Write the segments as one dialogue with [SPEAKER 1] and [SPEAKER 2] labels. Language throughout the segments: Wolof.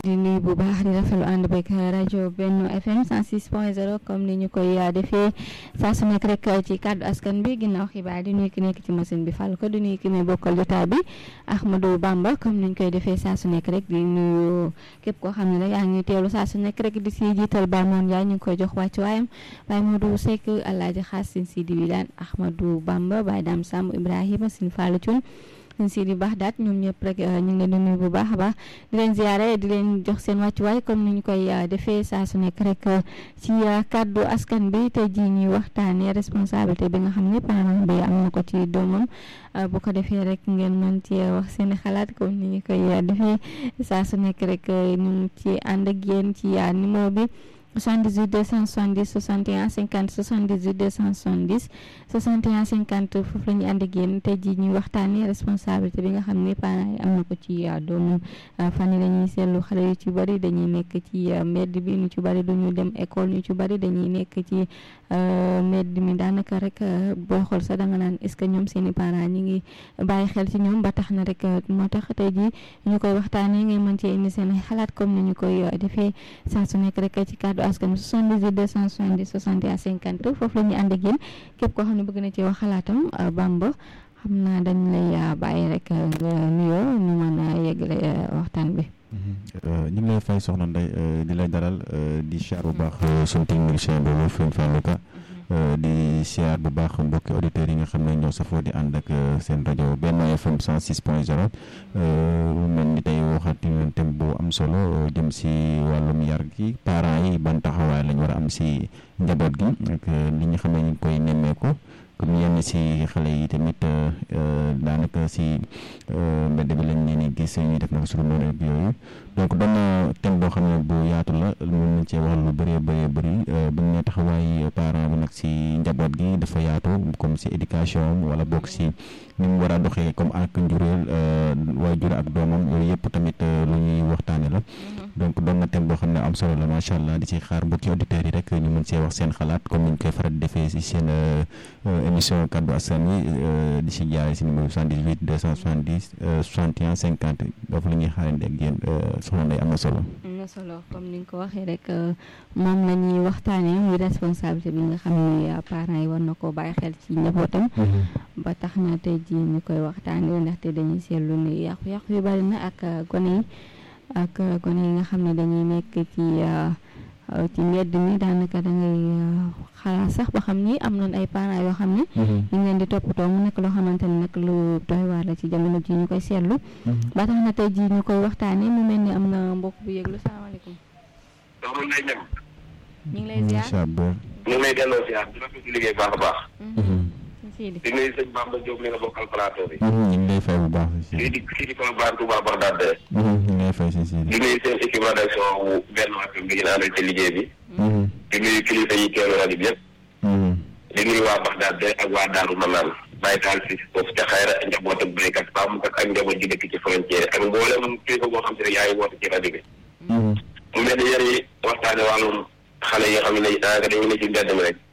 [SPEAKER 1] di nuyu bu baax di rafetlu ànd beeg rajo Benno FM 106.0 comme ni ñu koy defee saa su nekk rek ci kàddu askan bi ginnaaw xibaar di nuyu ki nekk ci machine bi fàll ko di nuyu ki may bokkal jotaay bi Ahmadou Bamba comme ni ñu koy defee saa su nekk rek di nuyu képp koo xam ne rek yaa ngi teewlu saa su nekk rek di si jiital Baye Moon Ndiaye ñu ngi koy jox wàccu waayam Baye Modou Seck Alaaji Xaas Sin Sidi Wilane Ahmadou Bamba Baye Dame Samb Ibrahima Sin Fallou Thioune sëñ Sidi baax daat ñoom ñëpp rek ñu ngi leen di nuyu bu baax a baax di leen ziare di leen jox seen wàccuwaay comme ni ñu koy defee saa su nekk rek ci kàddu askan bi tey jii ñuy waxtaanee responsabilité bi nga xam ne parent bi am na ko ci doomam bu ko defee rek ngeen mën ci wax seen xalaat comme ni ñu koy defee saa su nekk rek ñu ci ànd ak yéen ci numéro bi 78 270 61 50 78 270 61 50 foofu la ñu ànd ak yéen tey jii ñuy waxtaanee responsabilité bi nga xam ne parents yi am na ko ci doomam fan yi dañuy seetlu xale yu ci bëri dañuy nekk ci mbedd bi ñu ci bëri duñu dem école ñu ci bëri dañuy nekk ci mbedd mi daanaka rek booy xool sax da nga naan est-ce que ñoom seen i parents ñi ngi bàyyi xel ci ñoom ba tax na rek moo tax tey jii ñu koy waxtaanee ngay mën cee indi seen xalaat comme ni ñu koy defee saa su nekk rek ci kàddu askan 78 270 61 50 foofu la ñuy ànd ak yéen képp koo xam ne bëgg na ci wax xalaatam Bamba xam naa dañ lay bàyyi rek nga nuyoo ñu mën a yeggale waxtaan bi.
[SPEAKER 2] ñu ngi lay fay soxna Ndeye di lay dalal di siyaar bu baax suñu technicien boobu Fane Falluka di siyaar bu baax mbokki auditeurs yi nga xam ne ñoo safoo di ànd ak seen rajo Benno FM 106 point 0 mu mel ni tey waxati leen thème bu am solo jëm si wàllum yar gi parents yi ban taxawaay lañ war a am si njaboot gi ak li nga xam ne ñu ngi koy nemmeeku comme yenn si xale yi tamit daanaka si mbedd bi lañ leen di gis ñuy def naka suñu noonu ak yooyu donc doon na thème boo xam ne bu yaatu la mën nañ cee wax lu bëree bëree bëri bu ñu nee taxawaay parent bi nag si njaboot gi dafa yaatu comme si éducation wala bokk si ni mu war a doxee comme ak njuréel waajur ak doomam yooyu yëpp tamit lu ñuy waxtaane la donc doon na thème boo xam ne am solo la macha allah di ci xaar mbokki auditeurs yi rek ñu mën see wax seen xalaat comme ni ñu koy faral di defee si seen émission kaddu askan wi di si jaaree si numéro 78 270 61 50 foofu la ñuy xaarandi ak yéen soxna Ndeye am na solo.
[SPEAKER 1] am na solo comme ni nga ko waxee rek moom la ñuy waxtaanee muy responsabilité bi nga xam ne parents yi war na koo bàyyi xel ci njabootam. ba tax na tey jii ñu koy waxtaanee ndaxte dañuy seetlu ni yàqu-yàqu yu bari na ak gone yi. ak gone yi nga xam ne dañuy nekk ci ci mbedd mi daanaka da ngay xalaat sax ba xam ni am nañ ay parents yoo xam ne ñu ngi leen di toppatoo mu nekk loo xamante ne nag lu doy waar la ci jamono ji ñu koy seetlu ba tax na tey ji ñu koy waxtaanee mu mel ni am na mbokk bu yëglu salaamaaleykum
[SPEAKER 3] soxna Ndeye Niang
[SPEAKER 1] ñu ngi lay ziar
[SPEAKER 3] ñu ngi lay delloo ziar di rafetlu liggéey baax a baax
[SPEAKER 1] Sidi
[SPEAKER 3] di nuyu sëñ Bamba Diop mi nga bokkal plateau bi
[SPEAKER 2] ñu ngi lay fay bu baax si
[SPEAKER 3] lii di fii di Colobane Touba Bagdad de
[SPEAKER 2] ñu ngi lay fay si si
[SPEAKER 3] di nuyu seen équipe rédaction wu Benno FM bi ngeen àndal ci liggéey bi di nuyu kilifa yi teewlu rajo bi yëpp di nuyu waa Bagdad de ak waa Daaru Manaan bàyyi taal si foofu ca xayra njaboot ak béykat sàmmkat ak njaboot ji dëkk ci frontière ak mboolem kilifa boo xam te ne yaa ngi woote ci rajo bi mu mel ni yéen yi waxtaane wàllum xale yi nga xam ne daanaka dañu ne ci mbedd mi rek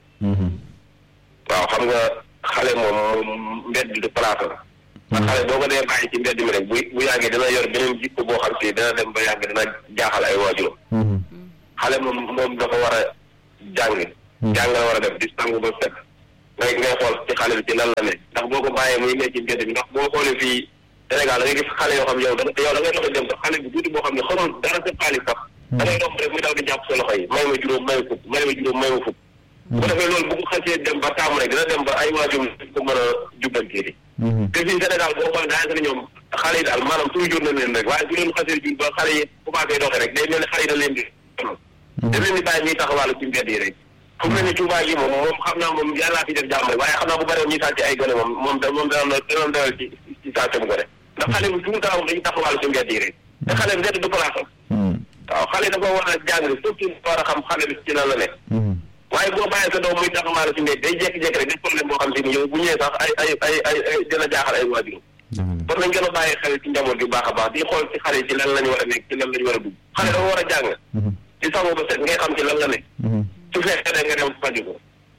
[SPEAKER 3] waaw xam nga xale moom moom mbedd du place la ndax xale boo ko dee bàyyi ci mbedd mi rek bu bu yàggee dina yor beneen jikko boo xam si dina dem ba yàgg dina jaaxal ay waajuram xale moom moom dafa war a jàng jàng la war a def di sangu ba set ngay ngay xool ci xale bi ci lan la ne ndax boo ko bàyyee muy nekk ci mbedd mi ndax boo xoolee fii Sénégal da ngay gis xale yoo xam yow da yow da ngay dox dem sax xale bu tuuti boo xam ne xamul dara sa xaalis sax da ngay dox rek muy daw di jàpp sa loxo yi may ma juróom may ma fukk may ma juróom may ma fukk bu ko defee loolu bu ko xasee dem ba taamu rek dina dem ba ay waajur ko mën a jubbantee te fii Sénégal boo xoolee daanaka ne ñoom xale yi daal maanaam toujours na leen rek waaye bu leen xasee jur ba xale yi commencé doxee rek day mel ne xale yi da leen di da leen di bàyyi ñuy taxawaalu ci mbedd yi rek fu mu ne ni Touba gi moom moom xam naa moom yàllaa fi def jàmm rek waaye xam naa bu bëree ñuy sàcc ay gone moom moom da moom dana dana doyal ci ci sàccam gone ndax xale bi fu mu taxaw dañuy taxawaalu ci mbedd yi rek te xale bi mbedd du place am waaw xale dafa war a jàng surtout war a xam xale bi ci lan la nekk waaye boo bàyyee sa doom muy taxawaalu ci mbedd day jékki-jékki rek def problème boo xam si ni yow bu ñëwee sax ay ay ay ay ay dina jaaxal ay waajur war nañ gën a bàyyi xel ci njaboot gi baax a baax di xool ci xale yi ci lan lañu war a nekk ci lan lañu war a dugg xale dafa war a jàng ci sangu ba set ngay xam ci lan la nekk su fekkee da nga dem faju ko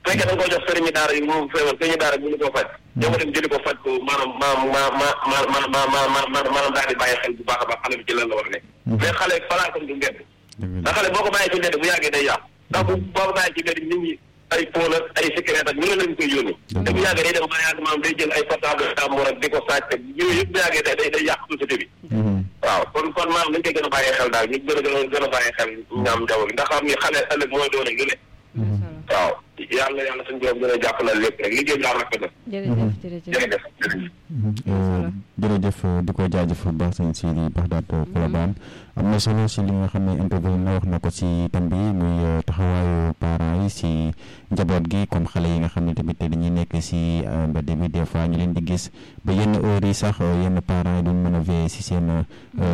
[SPEAKER 3] fekkee da nga ko jox sëriñu daara yi mu feebar sëriñu daara yi mënu koo faj ñoo ko dem jëli ko faj ko maanaam ma ma ma ma ma ma ma ma ma maanaam daal di bàyyi xel bu baax a baax xale bi ci lan la war a nekk mais xale palaasam du mbedd ndax xale boo ko bàyyee ci mbedd bu yàggee day yàqu ndax bu boo ko bàyyee ci mbedd nit ñi ay pôle ak ay secret ak ñu ne lañ koy yónni te bu yàggee day dem ba yàgg maanaam day jël ay portable jàmbur ak di ko sàcc ak yooyu yëpp bu yàggee day day day yàq société bi waaw kon kon maanaam dañ koy gën a bàyyi xel daal ñu gën a gën a gën a bàyyi xel ñaam njaboot gi ndax xam ni xale ëllëg mooy doon ak lu ne waaw yàlla yàlla suñu borom gën a jàppalal lépp rek liggéey bi daal rafet na
[SPEAKER 1] jërëjëf jërëjëf
[SPEAKER 3] jërëjëf jërëjëf
[SPEAKER 2] jërëjëf di ko jaajëf bu baax sëñ Sidi Baxdaat Colobane am na solo si li nga xam ne interview na wax na ko si thème bi muy taxawaayu parents yi si njaboot gi comme xale yi nga xam ne tamit dañuy nekk si mbedd bi des fois ñu leen di gis ba yenn heures yi sax yenn parents yi duñ mën a veiller si seen